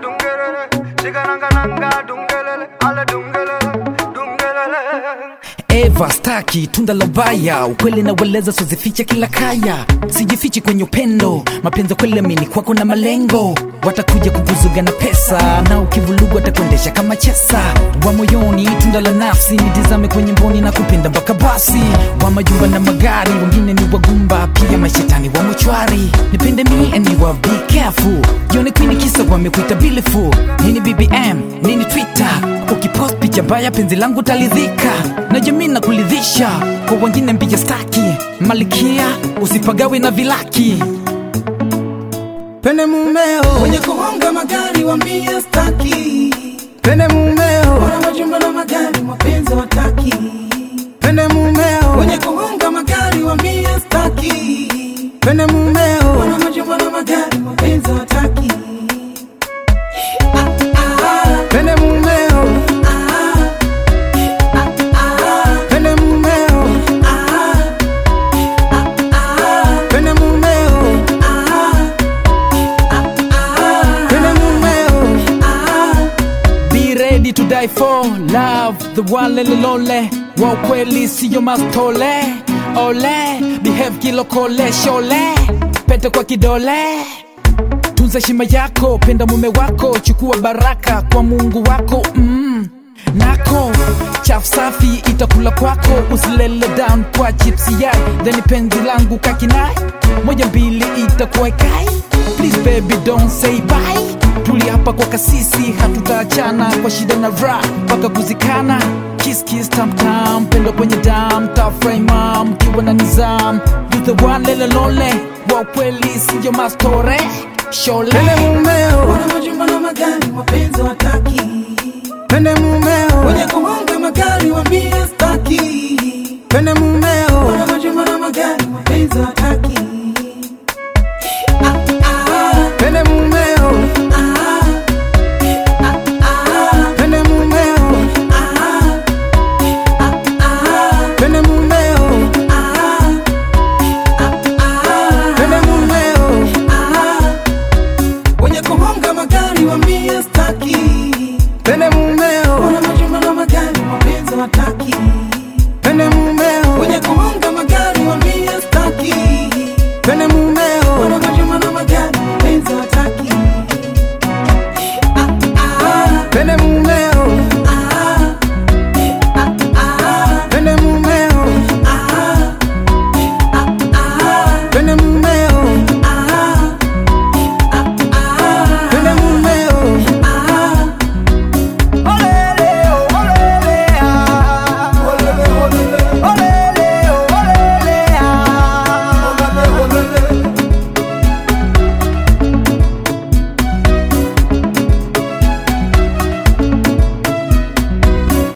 dungelele shikananga nanga dungelele ale dungelele dungelele Eva staki tunda la ubaya, ukweli na weleza sozificha kila kaya, sijifichi kwenye upendo, mapenzi kweli amini kwako na malengo, watakuja kukuzuga na pesa, na ukivulugwa watakuendesha kama chesa, wa moyoni tunda la nafsi, nitizame kwenye mboni na kupenda mpaka basi, wa majumba na magari, wengine ni wagumba, pia mashetani wa mochwari, nipende mi and you are be careful, jione kwini kisa wamekuita beautiful, nini BBM, nini Twitter, ukipost picha mbaya penzi langu talidhika na jamii na kulidhisha kwa wengine mbija staki malikia usipagawe na vilaki Pende mumeo Wenye kuhonga magari wambie staki, Pende mumeo wana majumba na magari mapenzi wataki. Pende mumeo Wenye kuhonga magari wambie staki, Pende mumeo wana majumba na magari mapenzi wataki. Ah, ah, Pende mumeo ah, ah, ah, Pende mumeo ah, ah, ah, Pende mumeo ah, ah, Pende mumeo ah. be ready to die for love the one lelelole wa ukweli siyo mastole ole behave kilokole shole pete kwa kidole tunza heshima yako penda mume wako chukua baraka kwa mungu wako mm. nako chafu safi itakula kwako usilele down kwa chipsi yai then penzi langu kakinai moja mbili itakuwa kai please baby don't say bye tuli hapa kwa kasisi hatutaachana kwa shida na ra mpaka kuzikana kiss kiss tam tam pendo kwenye dam tafrai mam kiwa na nizam you the one lele lole wa ukweli siyo mastore shole Pende mumeo Wana majumba na magari mapenzi wataki, Pende mumeo wenye kuhonga magari wambie staki. Pende mumeo Wana majumba na magari mapenzi wataki. Ah, ah, Pende mumeo ah, ah, ah, Pende mumeo ah, ah, ah, Pende mumeo ah, ah, ah, Pende mumeo ah. Wenye kuhonga magari wambie staki, Pende mumeo wana majumba